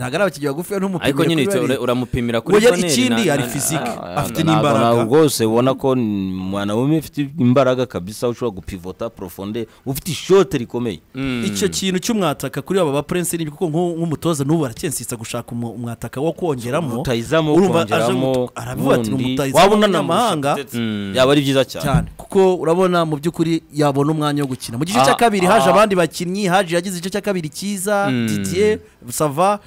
ntabwo ari abakinnyi bagufiya n'umupira ariko nyine ura- uramupimira kuri Oya, toneri ikindi na- hari na- physique. ah, Afite Ntabwo- n'imbaraga. ntabwo rwose ubona ko ni umwana wumwe ufite imbaraga kabisa ushobora gupivota profonde ufite ishote rikomeye icyo kintu cy'umwataka kuri aba ba prince ni kuko nk'u- nk'umutoza n'ubu aracyensisa gushaka umu- umwataka wo kongeramo mutayizamo Urumva aje kongeramo mutu- aravuga ati ni n'undi. umutayizamu Waba unanamutse w'umunyamahanga ndetse. yaba ari byiza cyane cyane kuko urabona mu by'ukuri yabona umwanya wo gukina mu gice Ah, cya kabiri ah. haje abandi bakinnyi haje yagize igice cya kabiri cyiza didier sava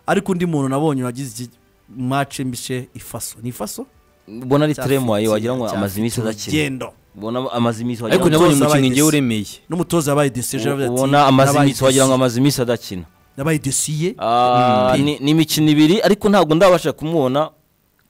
ariko undi muntu nabonye wagize mace mbishe ifaso ni ifaso ubona ari Cyafite- teremoye wagira ngo cyafite amaze iminsi adakina urugendo ubona amaze iminsi wagira ariko ngo nabonye umutoza umukinnyi abaye ngewe desi. uremeye n'umutoza yabaye desiye ubona amaze iminsi wagira ngo amaze iminsi adakina yabaye desiye Ah, ni ni imikino ibiri ariko ntabwo ndabasha kumubona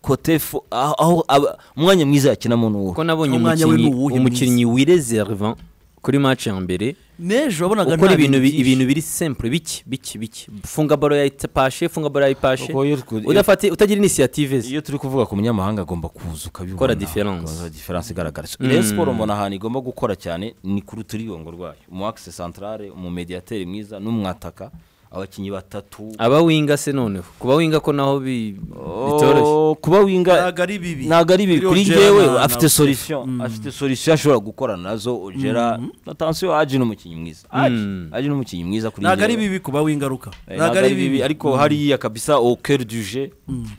kotefu aho aho aba- umwanya mwiza yakinamo n'uwo kuko nabonye Umwanya we ni umukinnyi uwuhe umukinnyi wireze Rivan kuri match ya mbere n'ejo wabonaga ukora nta ibintu bi- byinshi. ibintu biri simple biki biki biki funga baro ya pashe funga baro ya pashe Kuko iyo twe- udafate utagira inisiyative ze iyo turi kuvuga ku munyamahanga agomba kuza ukabibona Gukora difference. Gukora difference igaragara so Rayon siporo mbona ahantu igomba gukora cyane ni ku ruturiyongo rwayo umu akise santarare umu mediateri mwiza n'umwataka abakinnyi batatu aba winga se noneho kuba winga ko naho bi- bitoroshye Oh, kuba winga ntabwo ari bibi ntabwo ari bibi Kuri kuri Ojeda njyewe na- na afite Buffon. solution afite solution ashobora gukora nazo ogera na tansiyo aji ni umukinnyi mwiza aji Mm. aji ni umukinnyi mwiza kuri ntabwo ari njyewe. bibi kuba wingaruka Eh, ntabwo ari bibi ariko hariya kabisa au cœur du jeu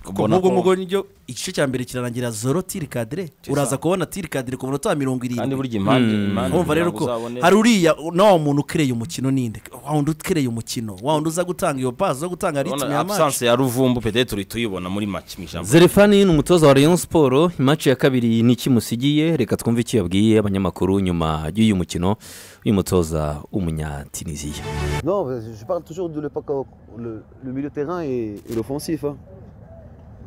kuko ubona nk'ubwo ko- ngubwo niryo igice cya mbere kirarangira zoro tiri kadire uraza kubona tiri kadire ku munota wa mirongo kandi irindwi burya impande Mm. impande kumva rero ko kugira ngo uzabone- hari uriya na wa muntu ukereye umukino ninde wa wundi ukereye umukino wa wundi uza gutanga iyo pasi zo gutanga urabona ritime ya match absence ya ruvumbu pedete uri tuyibona muri make mu ijambo zerefani ni umutoza wa rayon siporo imaci ya kabiri ni iki musigiye reka twumve icyo yabwiye abanyamakuru nyuma y'uyu mukino uyu mutoza w'umunyatiniziya Non, parce que je parle toujours de le, le, le milieu de terrain et, et l'offensif. hein.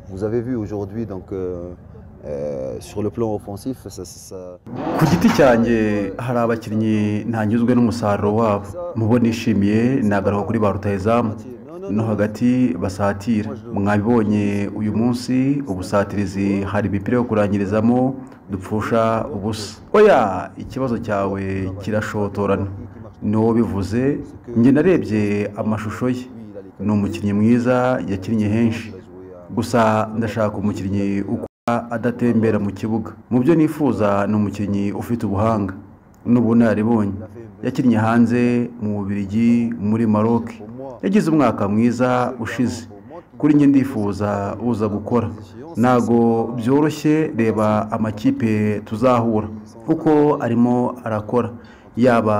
Vous avez vu aujourd'hui, donc euh, euh, sur le plan offensif, ça, ça- ça- ku giti cyanjye hari abakinnyi ntanyuzwe n'umusaruro wabo mubo nishimiye nagaruka kuri ba rutayizamu no hagati basatira mwabibonye uyu munsi ubusatirizi hari imipira yo kurangirizamo dupfusha ubusa oya ikibazo cyawe kirashotorana n'uwo bivuze njye narebye amashusho ye ni umukinnyi mwiza yakinnye henshi gusa ndashaka umukinnyi uko adatembera mu kibuga mu byo nifuza ni umukinnyi ufite ubuhanga n'ubunararibonye yakinnye hanze mu Bubiligi muri Maroc yagize umwaka mwiza ushize kuri njye ndifuza uza gukora ntago byoroshye reba amakipe tuzahura kuko arimo arakora yaba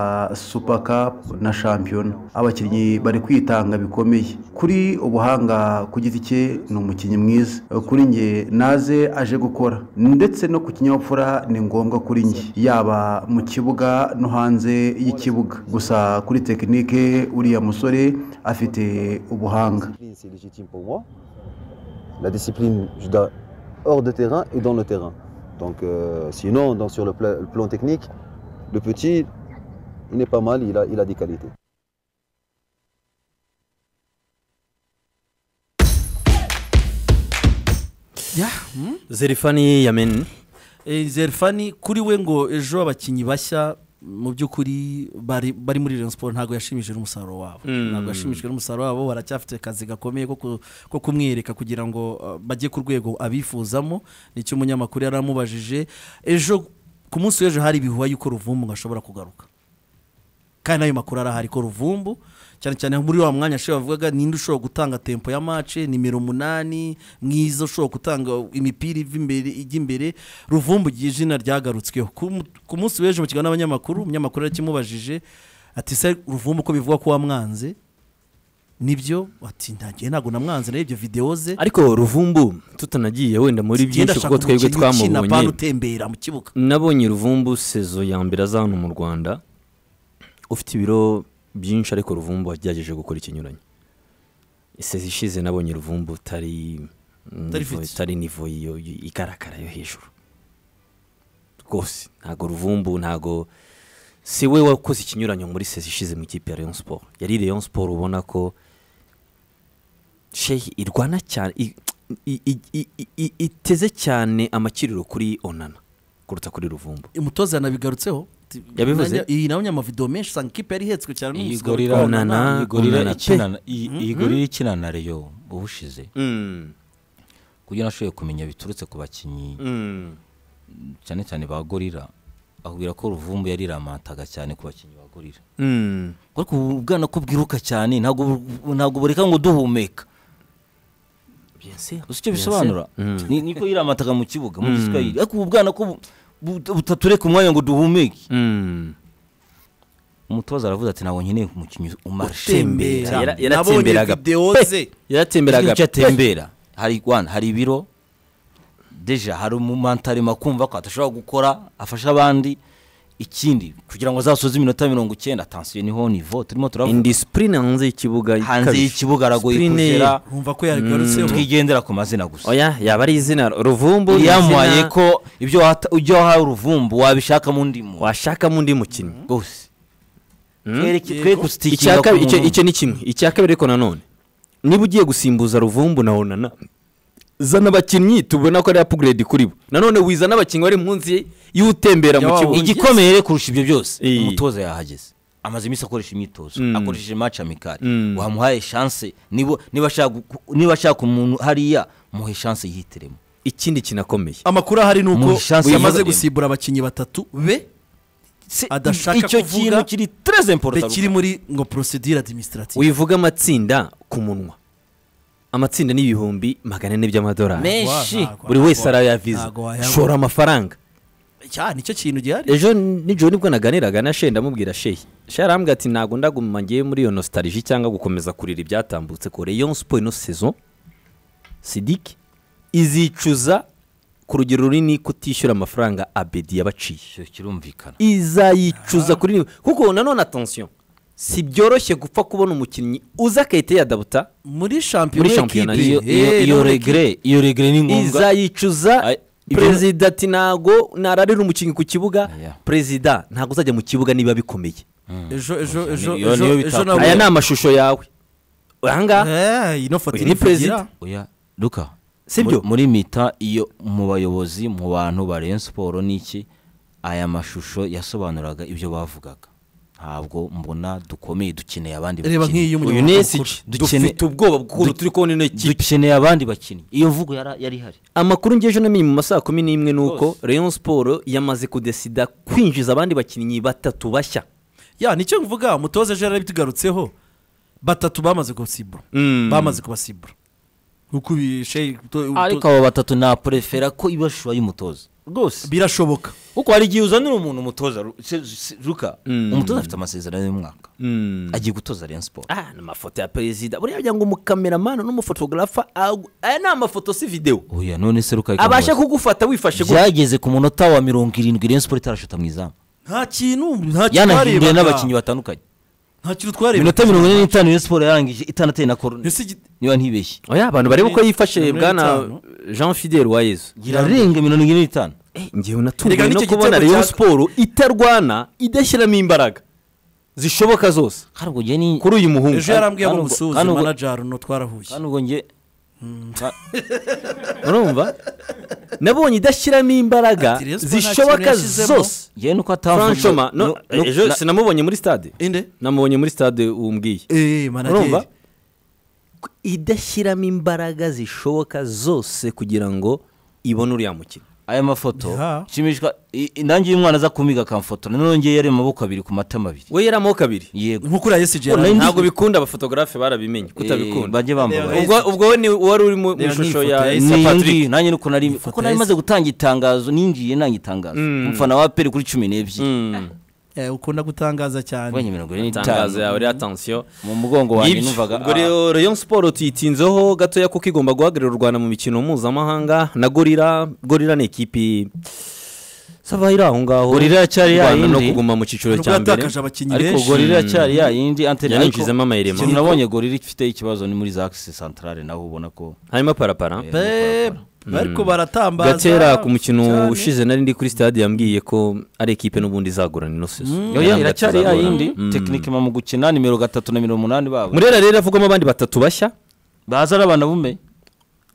super cup na shampiyona abakinnyi bari kwitanga bikomeye kuri ubuhanga ku giti cye ni umukinnyi mwiza kuri njye naze aje gukora ndetse no ku kinyabupfura ni ngombwa kuri njye yaba mu kibuga no hanze y'ikibuga gusa kuri tekinike uriya musore afite ubuhanga discipline, c'est légitime pour moi. La discipline, je dois hors de terrain et dans le terrain. Donc euh, sinon, donc, sur le, pla- le plan technique, le petit, il n'est pas mal, il a, il a des qualités. zerefani yameni Eh, zerfani kuri we ngo ejo abakinnyi bashya mu by'ukuri bari bari muri Rayon Sport ntabwo yashimishije n'umusaruro wabo ntabwo yashimishijwe n'umusaruro wabo baracyafite akazi gakomeye ko ku- ko kumwereka kugira ngo uh, bajye ku rwego abifuzamo nicyo umunyamakuru yari amubajije ejo ku munsi w'ejo hari ibihuha yuko ruvumbu ngo ashobora kugaruka kandi n'ayo makuru arahari ko ruvumbu cyane cyane muri wa mwanya ashobora bavugaga ninde ushobora gutanga tempo ya mace nimero umunani mwiza ushobora gutanga imipira iva imbere ijya imbere ruvumbu igihe izina ryagarutsweho Ku mu- ku munsi w'ejo mu kiganiro n'abanyamakuru umunyamakuru yakimubajije ati se ruvumbu ko bivuga ko wamwanze nibyo ati ntagiye ntabwo namwanze narebye videwo ze ariko ruvumbu tutanagiye wenda muri Ngenda byinshi kuko ashaka twebwe umukinnyi ukina bana twamubonye utembera mu kibuga nabonye ruvumbu sezo ya mbere aza hano mu rwanda ufite ibiro byinshi ariko ruvumbu wagerageje gukora ikinyuranye isezi ishize nabonye ruvumbu utari Utari nivo- fit. utari nivo yo- yo- igaragara yo hejuru rwose ntago ruvumbu ntago si we wakoze ikinyuranyo muri sezi ishize mu ikipe ya Rayon Sport yari Rayon Sport ubona ko shehi irwana cyane i- i- i- i- i- i- iteze cyane amakiriro kuri onana kuruta kuri ruvumbu umutoza yanabigarutseho Ati, Yabivuze? nanjye- iyi nabonye amavidewo menshi usanga ikipe yari ihetswe cyane iyi n'umusifuzi gorira witwa Onana. iyi gorira Onana pe. ikinana iyi iyi gorira ikinana reyo ubushize kugira ngo ashobore kumenya biturutse ku bakinnyi cyane cyane ba gorira akubwira ko ruvumbu yariramataga cyane ku bakinnyi ba gorira ariko ubu bwana ko bwiruka cyane ntabwo bu- ntabwo bureka ngo duhumeka gusa icyo bisobanura ni- niko yiramataga mu kibuga mu giswahili ariko ubu bwana ko bu- bu- butatureka umwanya ngo duhumeke umutoza aravuze ati ntabwo nkeneye umukinnyi umarishe Utembera. Yara- Nabonye yaratemberaga videwo pe. ze. yaratemberaga icyo pe. atembera hari rwanda hari ibiro deja hari umumantarima kumva ko adashobora gukora afasha abandi ikindi kugira ngo azasoze iminota mirongo icyenda atansiyo niho nivo turimo turavuga indisipurine hanze y'ikibuga hanze ikabije. y'ikibuga aragoye Discipline- kugera urumva ko yagarutseho twigendera ku mazina gusa oya yaba ari izina ruvumbu ni yamuhaye izina ko ibyo wata- ujya wahaye uruvumbu wabishaka mu ndimu washakamo undi mukinnyi rwose Twereke- twe Icya gustikinga ku kabiri- icyo muntu icyo ni kimwe icya kabiri ariko nanone niba ugiye gusimbuza ruvumbu na onana zana abakinnyi tubona ko ari apuguredi kuri bo nanone wizana abakinnyi bari munsi y'utembera mu Ya wa kibuga wundi. igikomeye kurusha ibyo byose Iyi. umutoza yahageze amaze iminsi akoresha imyitozo Mm. akoresheje match amikari Mm. wamuhaye chance niba niba ashaka gu- niba ashaka umuntu hariya muhe chance yihitiremo ikindi kinakomeye amakuru ahari ni uko Mu chance yamaze yabonye. gusimbura abakinnyi batatu be Se- Adashaka icyo kuvuga- kintu kiri très important kiri muri ngo procedure administrative wivuga amatsinda ku munwa amatsinda ni ibihumbi magana ane by'amadolari menshi Wa- ntago- buri wese arayaviza ntago wayabona. shora amafaranga cyane nicyo kintu gihari ejo nijoro nibwo naganiraga na shehe ndamubwira shehe shehe arambwira ati ntabwo ndaguma ngiye muri iyo nostalgie cyangwa gukomeza kurira ibyatambutse ko rayon sport ino saison sidiki izicuza ku rugero runini kutishyura amafaranga abedi yabaciye Icyo kirumvikana izayicuza kuri niwe kuko nanone atansiyo si byoroshye gupfa kubona umukinnyi uza akahita yadabuta muri shampiyona muri shampiyona iyo y'ikipe iyo- eh, iyo no muri regre equipe. iyo regre ni ngombwa izayicuza Ay- ibyo- perezida ati ntago nararira umukinnyi ku kibuga Aya. perezida ntabwo uzajya mu kibuga niba bikomeye ejo ejo ejo Iyo- ejo niyo ejo bitakora. nawe aya ni amashusho yawe ahangaha Eh, ino foto Uyu iri ni perezida. kugira. oya luka Sibyo? mu- muri mita iyo mu bayobozi mu bantu ba Rayon Sport niki aya mashusho yasobanuraga ibyo bavugaga ntabwo mbona dukomeye dukeneye abandi Reba nk'iyo uyu umunyamakuru ni mukuru. esiji Dukene- dufite ubwoba bw'ukuntu turi kubona ino kipe dukeneye abandi bakinnyi iyo mvugo yara- yari ihari amakuru ngeje ejo namenye mu masaha kumi n'imwe ni uko rayon siporo yamaze kudesida kwinjiza abandi bakinnyi batatu bashya ya nicyo mvuga mutoza ejo yarabitugarutseho batatu bamaze kubasibura Mm. bamaze kubasibura nk'uko ibi- Sheikh Muto- Muto- ariko abo batatu naprefera ko ibashuba y'umutoza rwose birashoboka kuko hari igihe uzanira umuntu umutoza Ru- se- se- luka umutoza afite amasezerano y'umwaka Mm. agiye gutoza Rayon Sport ah ni amafoto ya perezida buriya kugira ngo umukameramani n'umufotogarafa agu- aya ni amafoto si videwo oya none se luka reka abasha nkubaze. kugufata wifashe gutya byageze ku munota wa mirongo irindwi Rayon Sport itarashuta mu izamu nta kintu nta kintu yanahinduye twarebaga. n'abakinnyi batandukanye nta kintu twarebaga iminota mirongo ine n'itanu Rayon Sport yarangije itanateye na korone Ese igi- niba ntibeshye oya abantu bareba uko yifashe Mirongo bwana itanu. jean fidel wayezu irarenga mirongo ine n'itanu Eh, ngewe natunguwe Erega no n'icyo kubona gitego rayon cya- siporo itarwana idashyiramo imbaraga zishoboka zose kandi ubwo njye ni kuri uyu muhungu ejo yarambwiye ngo Kandi ubwo- musuze kandi ubwo- manager no twarahuye kandi ubwo njye urumva nabonye idashyiramo imbaraga Ati, Rayon Sport nta kintu zishoboka yashyizemo. zose njye nuko franchoma no- ejo atavuga sinamubonye muri stade inde namubonye muri stade umbwiye eee urumva manager idashyiramo imbaraga zishoboka zose kugira ngo ibone uriya mukino aya mafoto Ya. nshimishwa i- i- nanjye iyo umwana aza kumiga akamfotora none njye yari mu maboko abiri ku matama abiri we yari amaboko abiri yego nk'uko uriya yesije None yarambwiye. ntabwo bikunda abafotogarafe barabimenye Eh, kutabikunda bajye bambaye ubwo ubwo we ni wari uri mu mu Reba ishusho n'ifoto ya ya ya Ni iyo Patrick ngiyo, nanjye nuko nari kuko nari ya maze gutanga itangazo ninjiye nanga itangazo umufana wa peri kuri cumi n'ebyiri Eh, ukunda gutangaza ubonye cyane mirongo ine itangazo n'itanu yawe rero atansiyo mu mugongo wanjye numvaga ubwo ah. rero rayon siporo tuyitinzeho gatoya kuko igomba guhagararira u rwanda mu mikino mpuzamahanga na gorira gorira ni ikipi sava iri aho ngaho Gorilla iracyari U Rwanda no yayindi. kuguma mu cyiciro Nubwo cya mbere yatakaje abakinnyi ariko benshi gorira cyari yayindi anteri Yananjizemo amayirema. ikintu nabonye gorira ifite ikibazo ni muri za akisi santarare naho ubona ko harimo parapara Eh, Pe- ariko baratambaza gatera ku mukino cyane. ushize nari ndi kuri stade yambwiye ko ari ikipe n'ubundi izagorana ino sezo yoya iracyari yayindi tekinike mu gukina nimero gatatu na mirongo umunani babo murera rero avugamo abandi batatu bashya baza ari abana bume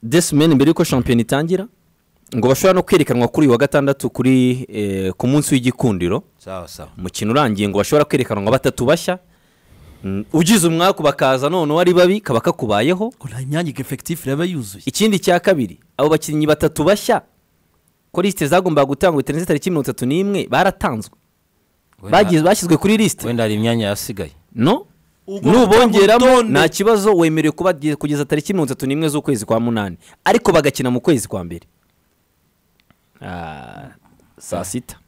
desimeni mbere y'uko shampiyona itangira ngo bashobora no kwerekanwa kuri uyu wa gatandatu kuri eh, ku munsi w'igikundiro sawa sawa umukino urangiye ngo bashobora kwerekanwa batatu bashya Mm, ugize umwaku bakaza none wari babi kaba kakubayeho Ngo nta myanya efekitifu iraba yuzuye ikindi cya kabiri abo bakinnyi batatu bashya ko lisite zagombaga gutangwa bitarenze tariki mirongo itatu n'imwe baratanzwe Bagize- bashyizwe kuri lisite wenda hari imyanya yasigaye no Ugomba nubongeramo urutonde. nta kibazo wemerewe kuba kugeza tariki mirongo itatu n'imwe z'ukwezi kwa munani ariko bagakina mu kwezi kwa mbere Ah, saa sita